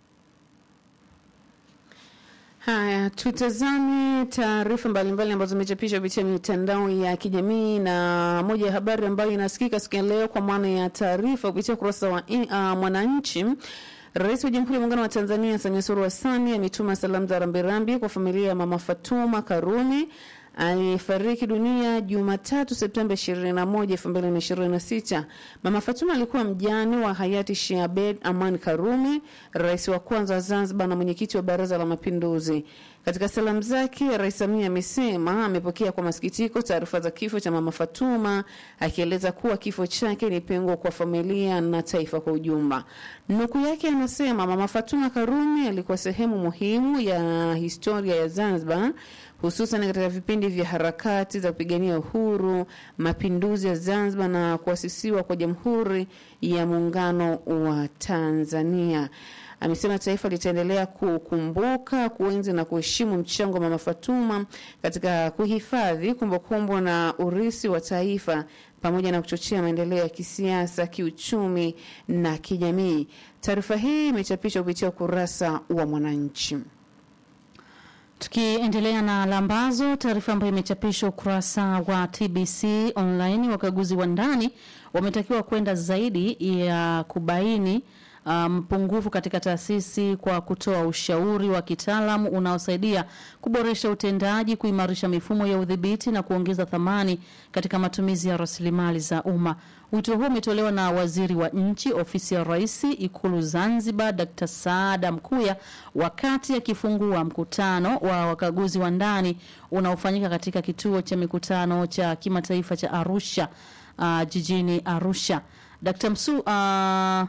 Haya, tutazame taarifa mbalimbali ambazo zimechapishwa kupitia mitandao ya kijamii, na moja ya habari ambayo inasikika siku ya leo kwa maana ya taarifa kupitia ukurasa wa uh, Mwananchi. Rais wa Jamhuri ya Muungano wa Tanzania Samia Suluhu Hassan ametuma salamu za rambirambi kwa familia ya Mama Fatuma Karume alifariki dunia Jumatatu Septemba 21, 2026. Mama Fatuma alikuwa mjane wa hayati Sheikh Abeid Aman Karume, rais wa kwanza wa Zanzibar na mwenyekiti wa Baraza la Mapinduzi. Katika salamu zake, Rais Samia amesema amepokea kwa masikitiko taarifa za kifo cha Mama Fatuma, akieleza kuwa kifo chake ni pengo kwa familia na taifa kwa ujumla. Nukuu yake anasema, Mama Fatuma Karume alikuwa sehemu muhimu ya historia ya Zanzibar hususan katika vipindi vya harakati za kupigania uhuru, mapinduzi ya Zanzibar na kuasisiwa kwa Jamhuri ya Muungano wa Tanzania. Amesema taifa litaendelea kukumbuka, kuenzi na kuheshimu mchango wa Mama Fatuma katika kuhifadhi kumbukumbu na urisi wa taifa pamoja na kuchochea maendeleo ya kisiasa, kiuchumi na kijamii. Taarifa hii imechapishwa kupitia ukurasa wa Mwananchi. Tukiendelea na lambazo, taarifa ambayo imechapishwa ukurasa wa TBC online, wakaguzi wa ndani wametakiwa kwenda zaidi ya kubaini mpungufu um, katika taasisi kwa kutoa ushauri wa kitaalamu unaosaidia kuboresha utendaji, kuimarisha mifumo ya udhibiti na kuongeza thamani katika matumizi ya rasilimali za umma. Wito huo umetolewa na waziri wa nchi ofisi ya rais Ikulu Zanzibar, Dr. Saada Mkuya wakati akifungua mkutano wa wakaguzi wa ndani unaofanyika katika kituo cha mikutano cha kimataifa cha Arusha uh, jijini Arusha. Dr. Msu, uh,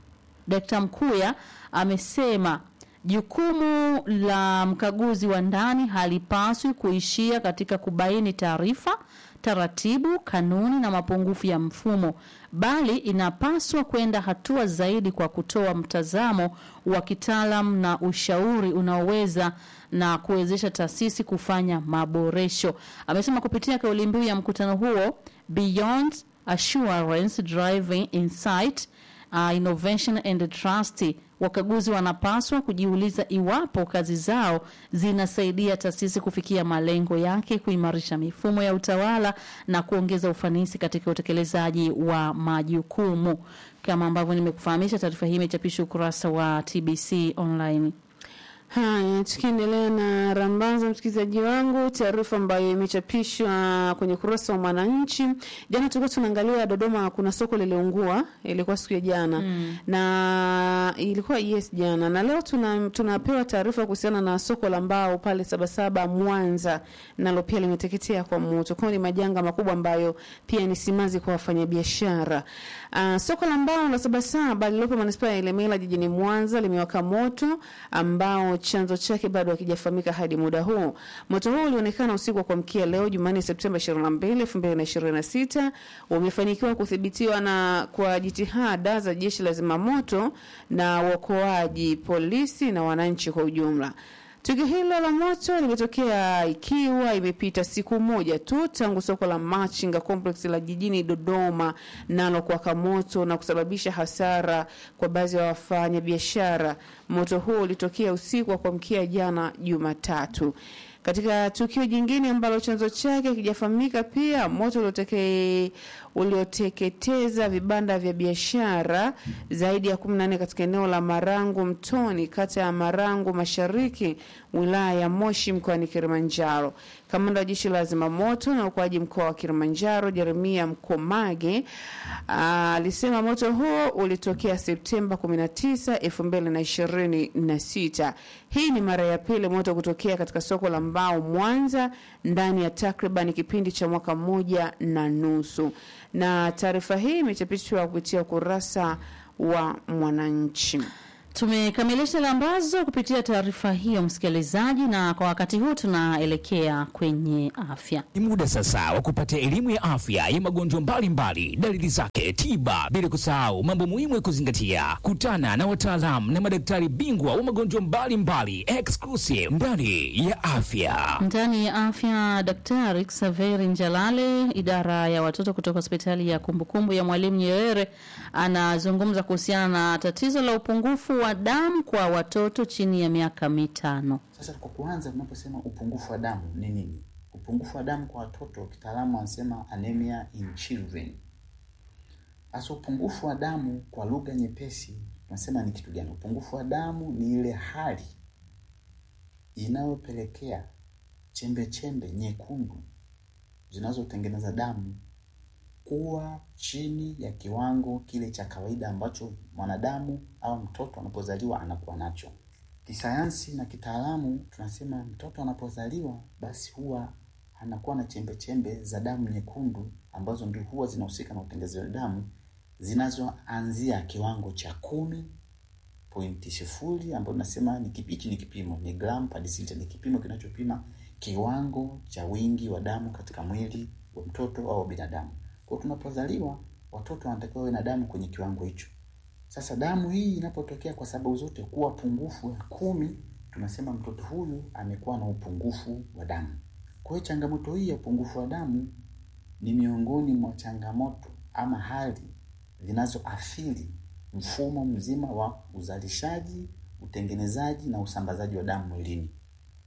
Dr. Mkuya amesema jukumu la mkaguzi wa ndani halipaswi kuishia katika kubaini taarifa, taratibu, kanuni na mapungufu ya mfumo, bali inapaswa kwenda hatua zaidi kwa kutoa mtazamo wa kitaalam na ushauri unaoweza na kuwezesha taasisi kufanya maboresho. Amesema kupitia kauli mbiu ya mkutano huo Beyond Assurance Driving Insight uh, innovation and trust. Wakaguzi wanapaswa kujiuliza iwapo kazi zao zinasaidia taasisi kufikia malengo yake, kuimarisha mifumo ya utawala na kuongeza ufanisi katika utekelezaji wa majukumu. Kama ambavyo nimekufahamisha, taarifa hii imechapishwa ukurasa wa TBC online. Haya, tukiendelea na rambaza, msikilizaji wangu, taarifa ambayo imechapishwa kwenye ukurasa wa Mwananchi. Jana tulikuwa tunaangalia Dodoma, kuna soko liliungua, ilikuwa siku ya jana mm. na ilikuwa yes jana, na leo tuna, tunapewa taarifa kuhusiana na soko la mbao pale Sabasaba Mwanza, nalo pia limeteketea kwa moto. Kwa ni majanga makubwa ambayo pia ni simazi kwa wafanyabiashara. Uh, soko la mbao la Sabasaba lililopo manispaa ya Ilemela jijini Mwanza limewaka moto ambao chanzo chake bado hakijafahamika hadi muda huu. Moto huu ulionekana usiku wa kuamkia leo Jumanne Septemba 22, 2026 umefanikiwa kudhibitiwa na kwa jitihada za jeshi la zimamoto na uokoaji, polisi na wananchi kwa ujumla. Tukio hilo la moto limetokea ikiwa imepita siku moja tu tangu soko la Machinga Complex la jijini Dodoma nalo kuwaka moto na kusababisha hasara kwa baadhi ya wafanyabiashara. Moto huo ulitokea usiku wa kuamkia jana Jumatatu. Katika tukio jingine ambalo chanzo chake hakijafahamika, pia moto ulioteke ulioteketeza vibanda vya biashara zaidi ya 14 katika eneo la Marangu Mtoni, kata ya Marangu Mashariki, wilaya ya Moshi, mkoani Kilimanjaro. Kamanda wa jeshi la zimamoto na uokoaji mkoa wa Kilimanjaro, Jeremia Mkomage, alisema moto huo ulitokea Septemba 19, 2026. Hii ni mara ya pili moto kutokea katika soko la mbao Mwanza ndani ya takriban kipindi cha mwaka mmoja na nusu. Na taarifa hii imechapishwa kupitia ukurasa wa Mwananchi. Tumekamilisha lambazo kupitia taarifa hiyo, msikilizaji, na kwa wakati huu tunaelekea kwenye afya. Ni muda sasa wa kupata elimu ya afya ya magonjwa mbalimbali, dalili zake, tiba, bila kusahau mambo muhimu ya kuzingatia. Kutana na wataalamu na madaktari bingwa wa magonjwa mbalimbali, exclusive ndani ya afya. Ndani ya afya, Daktari Xaveri Njalale, idara ya watoto kutoka hospitali ya kumbukumbu ya Mwalimu Nyerere, anazungumza kuhusiana na tatizo la upungufu wa damu kwa watoto chini ya miaka mitano. Sasa kwa kuanza, tunaposema upungufu wa damu ni nini? Upungufu wa damu kwa watoto, kitaalamu wanasema anemia in children. Sasa upungufu wa damu kwa lugha nyepesi tunasema ni kitu gani? Upungufu wa damu ni ile hali inayopelekea chembe chembe nyekundu zinazotengeneza damu kuwa chini ya kiwango kile cha kawaida ambacho mwanadamu au mtoto anapozaliwa anakuwa nacho. Kisayansi na kitaalamu tunasema mtoto anapozaliwa basi huwa anakuwa na chembe chembe za damu nyekundu ambazo ndio huwa zinahusika na utengenezaji wa damu zinazoanzia kiwango cha kumi pointi sifuri ambayo tunasema ni kipichi, ni kipimo ni gram per deciliter, ni kipimo kinachopima kiwango cha wingi wa damu katika mwili wa mtoto au binadamu. Kwa tunapozaliwa watoto wanatakiwa wawe na damu kwenye kiwango hicho. Sasa damu hii inapotokea kwa sababu zote kuwa pungufu ya kumi, tunasema mtoto huyu amekuwa na upungufu wa damu. Kwa hiyo changamoto hii ya upungufu wa damu ni miongoni mwa changamoto ama hali zinazoathiri mfumo mzima wa uzalishaji, utengenezaji na usambazaji wa damu mwilini.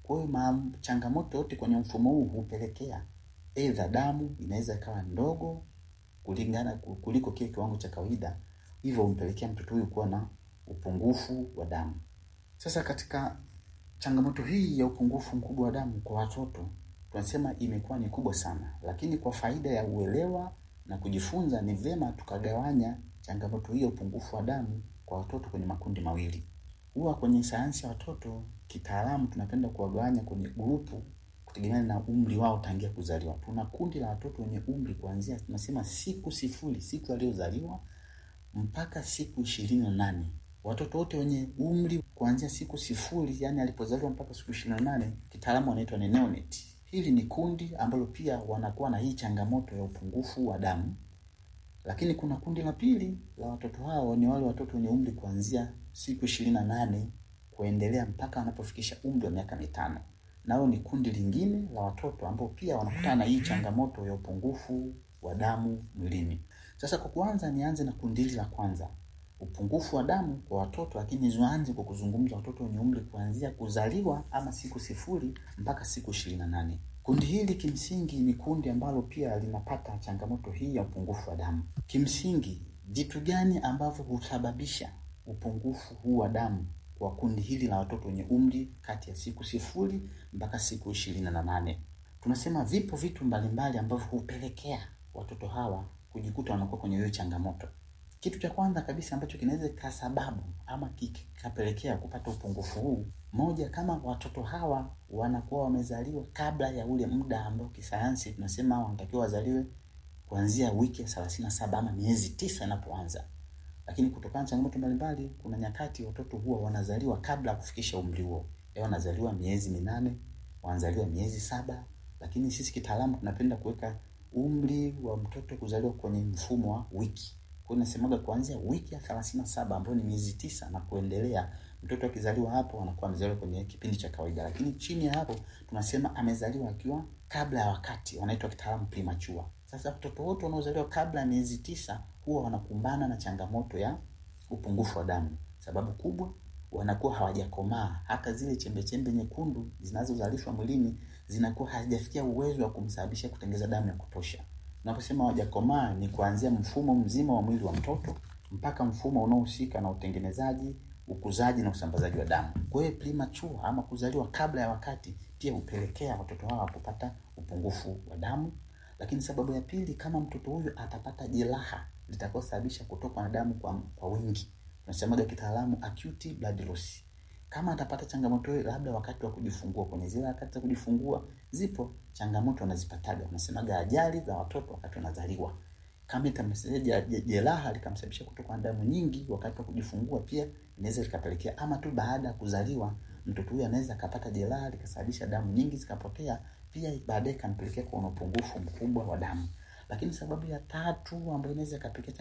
Kwa hiyo ma- changamoto yote kwenye mfumo huu hupelekea aidha damu inaweza ikawa ndogo kulingana kuliko kile kiwango cha kawaida, hivyo humpelekea mtoto huyu kuwa na upungufu wa damu. Sasa katika changamoto hii ya upungufu mkubwa wa damu kwa watoto tunasema imekuwa ni kubwa sana, lakini kwa faida ya uelewa na kujifunza, ni vyema tukagawanya changamoto hii ya upungufu wa damu kwa watoto kwenye makundi mawili. Huwa kwenye sayansi ya watoto kitaalamu tunapenda kuwagawanya kwenye grupu kutegemeana na umri wao tangia kuzaliwa. Tuna kundi la watoto wenye umri kuanzia tunasema siku sifuri, siku aliyozaliwa mpaka siku ishirini na nane. Watoto wote wenye umri kuanzia siku sifuri, yani alipozaliwa mpaka siku ishirini na nane, kitaalamu wanaitwa ni neonate. Hili ni kundi ambalo pia wanakuwa na hii changamoto ya upungufu wa damu, lakini kuna kundi la pili la watoto hao ni wale watoto wenye umri kuanzia siku ishirini na nane kuendelea mpaka wanapofikisha umri wa miaka mitano. Nao ni kundi lingine la watoto ambao pia wanakutana na hii changamoto ya upungufu wa damu mwilini. Sasa kwa kuanza, nianze na kundi hili la kwanza, upungufu wa damu kwa watoto, lakini nianze kwa kuzungumza watoto wenye umri kuanzia kuzaliwa ama siku sifuri mpaka siku ishirini na nane. Kundi hili kimsingi ni kundi ambalo pia linapata changamoto hii ya upungufu wa damu. Kimsingi, vitu gani ambavyo husababisha upungufu huu wa damu kwa kundi hili la watoto wenye umri kati ya siku sifuri mpaka siku ishirini na nane? Tunasema vipo vitu mbalimbali ambavyo hupelekea watoto hawa kujikuta wanakuwa kwenye hiyo changamoto. Kitu cha kwanza kabisa ambacho kinaweza kika sababu ama kikapelekea kupata upungufu huu, moja, kama watoto hawa wanakuwa wamezaliwa kabla ya ule muda ambao kisayansi tunasema wanatakiwa wazaliwe kuanzia wiki ya thelathini na saba ama miezi tisa inapoanza. Lakini kutokana na changamoto mbalimbali, kuna nyakati watoto huwa wanazaliwa kabla ya kufikisha umri huo, ya wanazaliwa miezi minane, wanazaliwa miezi saba, lakini sisi kitaalamu tunapenda kuweka umri wa mtoto kuzaliwa kwenye mfumo wa wiki. Kwa hiyo nasemaga kuanzia wiki ya thelathini na saba ambayo ni miezi tisa na kuendelea, mtoto akizaliwa hapo anakuwa amezaliwa kwenye kipindi cha kawaida, lakini chini ya hapo tunasema amezaliwa akiwa kabla ya wakati, wanaitwa kitaalamu premature. Sasa watoto wote wanaozaliwa kabla ya miezi tisa huwa wanakumbana na changamoto ya upungufu wa damu. Sababu kubwa wanakuwa hawajakomaa, hata zile chembe chembe nyekundu zinazozalishwa mwilini zinakuwa hazijafikia uwezo wa kumsababisha kutengeza damu ya kutosha. Unaposema hawajakomaa ni kuanzia mfumo mzima wa mwili wa mtoto mpaka mfumo unaohusika na utengenezaji, ukuzaji na usambazaji wa damu. Kwa hiyo premature ama kuzaliwa kabla ya wakati pia hupelekea watoto hawa kupata upungufu wa damu. Lakini sababu ya pili, kama mtoto huyu atapata jeraha litakalosababisha kutokwa na damu kwa, kwa wingi, tunasemaga kitaalamu acute blood loss. Kama atapata changamoto hiyo, labda wakati wa kujifungua, kwenye zile wakati za kujifungua, zipo changamoto wanazipataga, wanasemaga ajali za watoto wakati wanazaliwa. Kama itamsababisha jeraha likamsababisha kutokwa na damu nyingi wakati wa kujifungua, pia inaweza likapelekea, ama tu baada ya kuzaliwa, mtoto huyu anaweza akapata jeraha likasababisha damu nyingi zikapotea, pia baadaye ikampelekea kuwa na upungufu mkubwa wa damu. Lakini sababu ya tatu ambayo inaweza ikapelekea